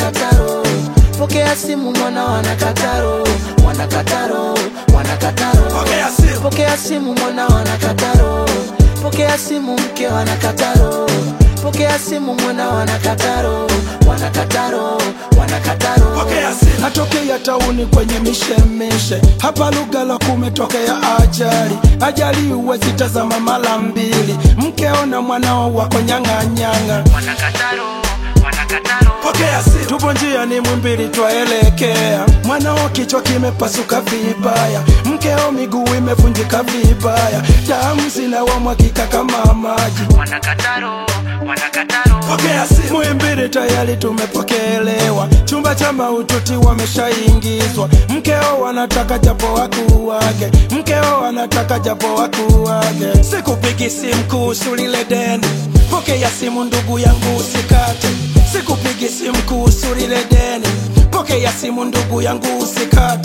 wanakataro pokea simu mwana wanakataro wanakataro wanakataro Pokea simu. pokea simu mwana wanakataro pokea simu mke wanakataro pokea simu mwana wanakataro wanakataro wanakataro Pokea simu. natokea tauni kwenye mishemishe hapa lugha la kumetokea ajali ajali huwezi tazama mara mbili mkeo na mwanao wako nyang'anyanga wanakataro wanakataro Pokea simu. tupo njia ni mwimbili twaelekea mwanao kichwa kimepasuka vibaya mkeo miguu imevunjika vibaya damu zinawamwagika kama maji wanakataro wanakataro Pokea simu. Muhimbili tayari tumepokelewa, chumba cha maututi wameshaingizwa. Mkeo wanataka japo wakuu wake, mkeo anataka japo wakuu wake. Sikupigi simu kuhusu lile deni, pokea simu ndugu yangu usikate. Sikupigi simu kuhusu lile deni, pokea simu ndugu yangu usikate.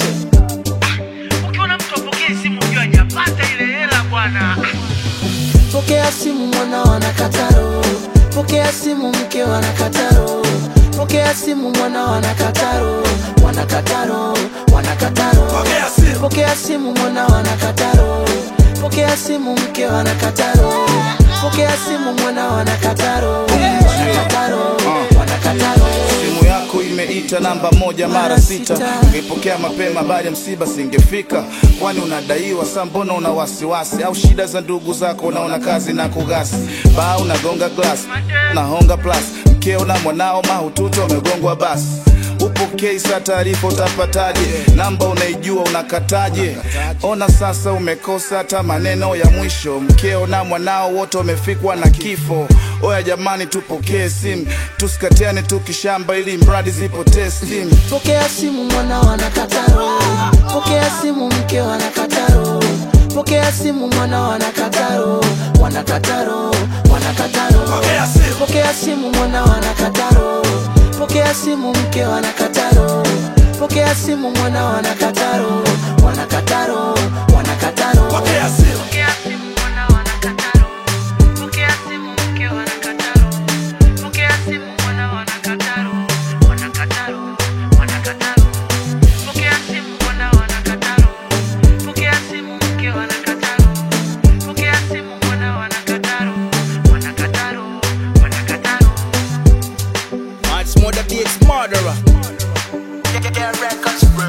ukiona mtu apokee simu ujua hajapata ile hela bwana pokea simu mwana wanakataro pokea simu mke wanakataro pokea simu mwana wanakataro wanakataro wanakataro Pokea simu. pokea simu mwana wanakataro pokea simu mke wanakataro pokea simu mwana wanakataro wanakataro wanakataro simu yako imeita namba moja mara sita ungeipokea mapema baada ya msiba singefika kwani unadaiwa sa mbona una wasiwasi au shida za ndugu zako unaona kazi na kugasi baa unagonga glas nahonga plus mkeo na mwanao mahututi wamegongwa basi upokei sa taarifa utapataje namba unaijua unakataje ona sasa umekosa hata maneno ya mwisho mkeo na mwanao wote wamefikwa na kifo oya jamani tupokee simu tusikatiane tukishamba ili mradi zipotee stimu pokea simu mwana wanakataro pokea simu mke wanakataro pokea simu mwana wanakataro wanakataro wanakataro Pokea simu. pokea simu mwana wanakataro pokea simu mke wanakataro pokea simu mwana wanakataro wanakataro wanakataro Pokea simu. Pokea simu mwana wanakataro pokea simu mke wanakataro pokea simu mwana wanakataro wanakataro wanakataro pokea simu mwana wanakataro pokea simu mke wanakataro pokea simu mwana wanakataro wanakataro wanakataro Much more the beats murderer. Get, get, get records, bro.